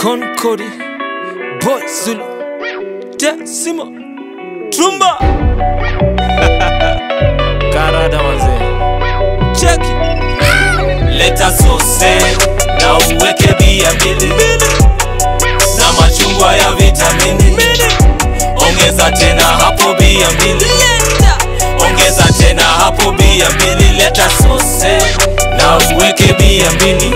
Concordi, Boy Zulu, Decimo, Trumba, Karada manze, cheki leta sose na uweke bia mbili na machungwa ya vitamini ongeza tena hapo bia mbili ongeza tena hapo bia mbili leta sose na uweke bia mbili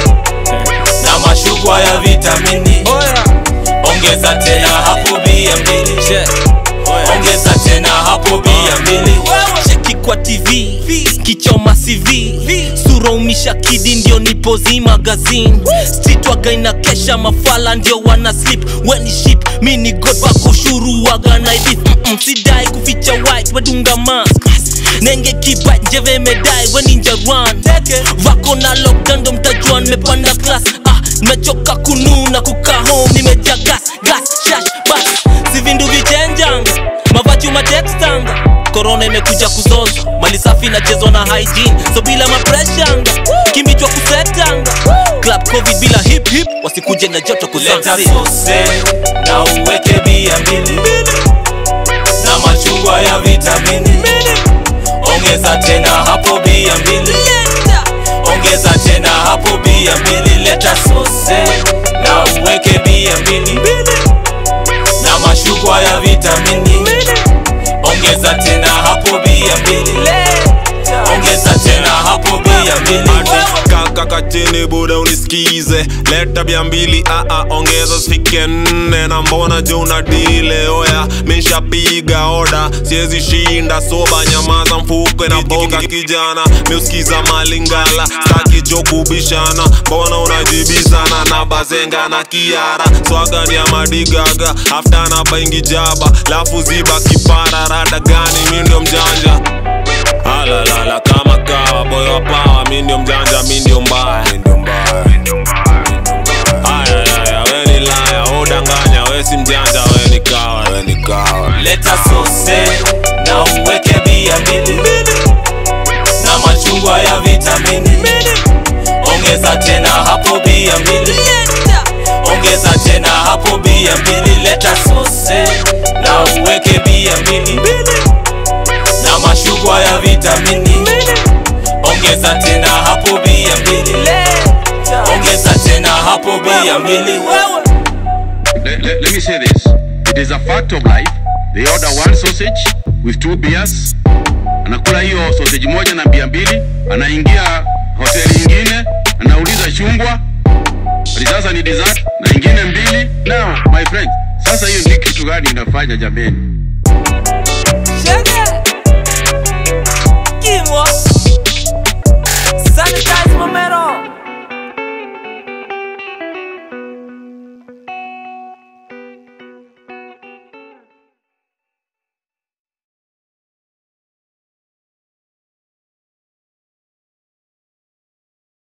na machungwa ya vitamini Oya, ongeza tena hapo bia mbili check ongeza tena hapo bia mbili cheki kwa tv kichoma cv sura umisha kidi ndio nipozi magazine street waga inakesha mafala ndio wana slip weni ship mi ni god wako ushuru waga na idif Mm-mm, sidai kuficha white wedunga mask nenge kiba njeve medai weni njaruan vako na lockdown ndo mtajua nimepanda class ah, nimechoka kununa kukaa home nimejaa gas gas shash bas si vindu vichenjanga mavachu matekstanga korona imekuja kuzoza mali safi inachezwa na hygiene so bila mapreshanga kimichwa kusetanga club covid bila hip hip wasikuje na joto leta kusansi sose na uweke bia mbili na machungwa ya vitamini ongeza tena hapo bia mbili ongeza tena hapo bia mbili leta sose na uweke bia mbili na machungwa ya vitamini ongeza tena hapo bia mbili ongeza tena hapo bia mbili kaka kachini buda unisikize leta bia mbili aa ongeza sifike nne na mbona je una dile oya mishapiga oda siwezi shinda soba nyamaza mfuke na bonga kijana miusikiza malingala staki jo kubishana mbona unajibizana na bazenga na kiara swagani ya madigaga afta na baingi jaba lafu ziba kipara rada gani mi ndio mjanja alalala kama kawa boyo wa pawa mi ndio mjanja mi ndio mbaya ayayaya we ni laya udanganya we si mjanja we ni kawa we ni kawa leta sose na uweke bia mbili na machungwa ya vitamini ongeza tena hapo bia mbili ongeza tena hapo bia mbili leta sose na uweke bia mbili na machungwa ya vitamini ongeza tena hapo bia mbili ongeza tena hapo bia mbili let, let, let me say this. It is a fact of life. They order one sausage with two beers. Anakula hiyo sausage moja na bia mbili, anaingia hoteli nyingine, anauliza chungwa, ati sasa ni dessert na ingine mbili. Now my friend, sasa hiyo ni kitu gani inafanya jameni?